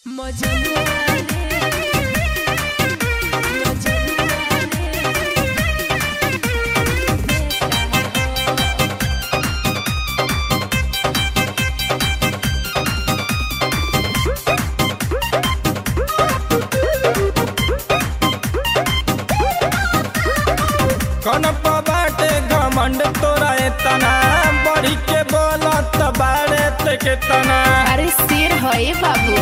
कनप बाटे घमंड तोरा एतना बढ़ी के बोलत बाड़े ते के तना अरे शेर है बाबू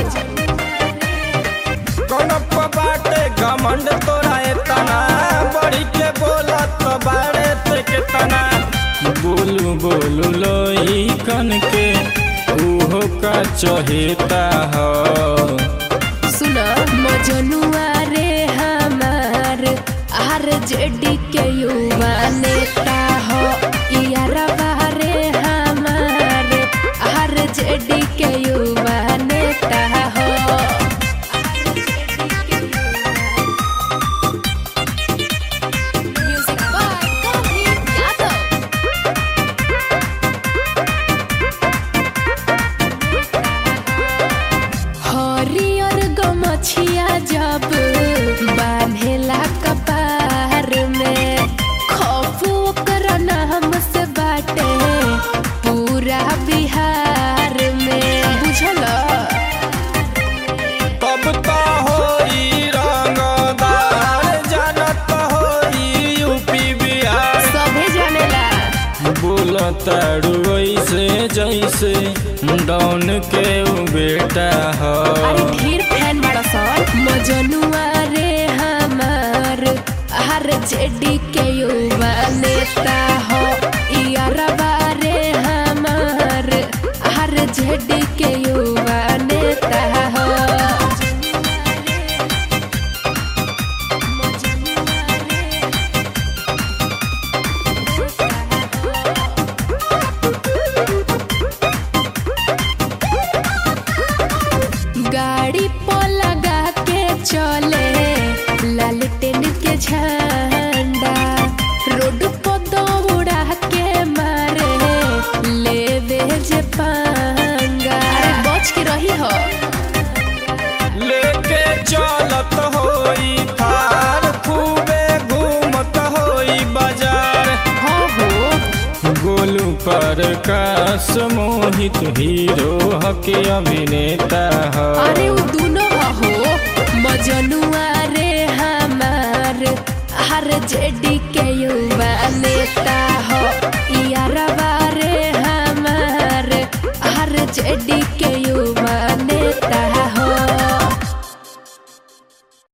कनप बाटे घमंड तोरा एतना बढ़ी के बोलत बाड़े ते के तना बोलू बोलू लोई कन के उहो का चहेता हो सुन मजनुआ रे हमार आर जेडी के युवा नेता हो यारवा रे हमार आर जेडी के युवा नेता हो म्यूजिक बाय कौन यादव हरियर गमछिया जब बांधेला कपार में खौफ ओकर नाम से बाटे पूरा बिहार में बुझल तब तो होई रंगदार जानत होई यूपी बिहार सभे जानेला बोलताड़ू ऐसे जैसे डॉन के उ बेटा हो अरे ढेर फैन बड़ा सन मजनुआ रे हमार हर जेडी के युवा नेता हो यारवा रे हमार हर जेडी के युवा नेता हो गाड़ी पर लगा के चले लालटेन के झंडा रोड पर दौड़ा के मारे लेवे जे पंगा अरे बच के रही हो लेके चलत होई थार खूबे घूमत होई बाजार हो हो गोलू पर कास मोहित हीरो हके अभिनेता हो अरे उ दोनों हो मजनुआ रे हमार हर जेडी के युवा नेता हो यारवा रे हमार हर जेडी